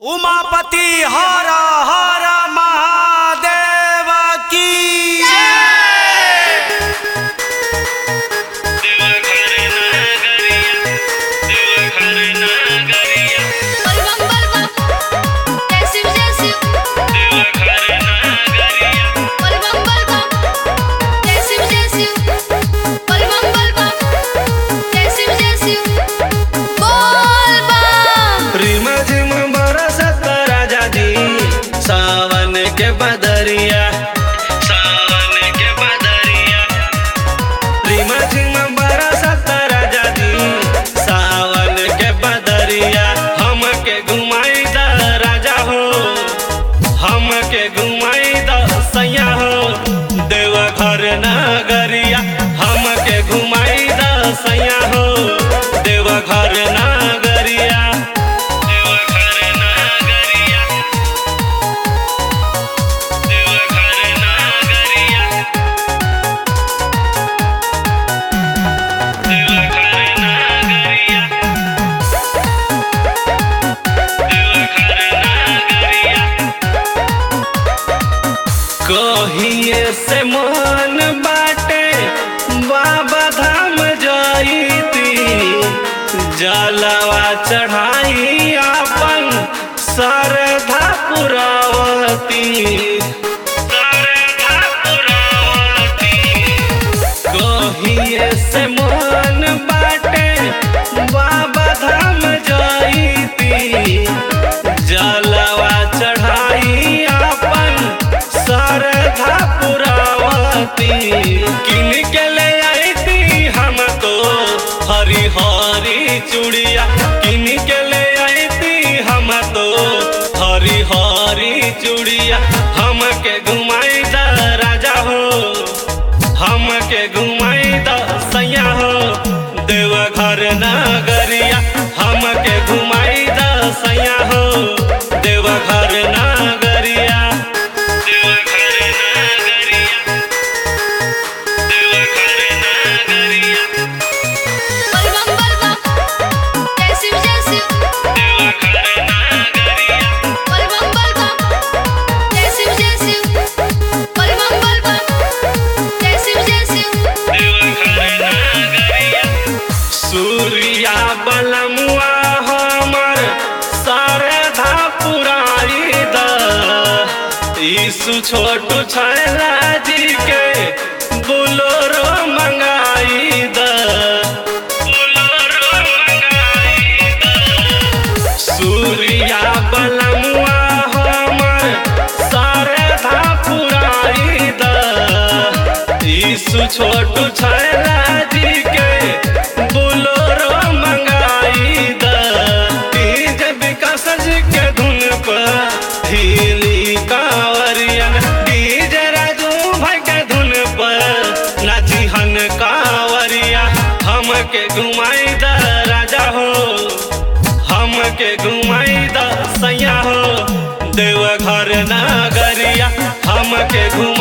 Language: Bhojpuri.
उमापति हर हर महादेव की बलबम बलबम जय शिव जय शिव बलबम बलबम जय शिव जय शिव बलबम बलबम जय शिव जय शिव बोल बम रिम झिम बरसत राजा जी सावन के बदरिया सावन के बदरिया रिम झिम बरसत राजा जी सावन के बदरिया हमके घुमाई द राजा हो हमके घुमाई द सैया हो देव घर नगरिया हमके घुमाई द सैया हो देव घर नगरिया देव घर नगरिया देव घर नगरिया देव घर नगरिया देव घर नगरिया कहिए से मन बाटे बाबा धाम जाईती जलवा चढ़ाई अपन सरधा पुरावती सरधा पुरावती कहिए से मन बाटे बाबा धाम जाईती जलवा चढ़ाई अपन सरधा पुरावती किन के ले आईती हम तो हरी हरी चूड़िया किन के ले आईती हम तो हरी हरी चूड़िया हमके घुमाई द राजा हो हमके घुमाई द सैया हो देव घर नगरिया हमके घुमाई द सैया हो देव घर नगरिया देव घर नगरिया देव घर नगरिया बलबम बलबम जय शिव जय शिव देव घर नगरिया बलबम बलबम जय शिव जय शिव बलबम बलबम जय शिव जय शिव सूर्या बलमुआ हमर शारदा पुराई द यीशु छोटू छैला जी के बोलोरो मंगाई द बोलोरो मंगाई द सूर्या बलमुआ हमर शारदा पुराई द यीशु छोटू छैला जी के बोलोरो मंगाई द डीजे विकास जी के धुन पर हिली कांवरियन डीजे राजू भाई के धुन पर नाची हन कांवरिया हमके घुमाई द राजा हो हमके घुमाई द सैया हो देव घर नगरिया हमके घुमा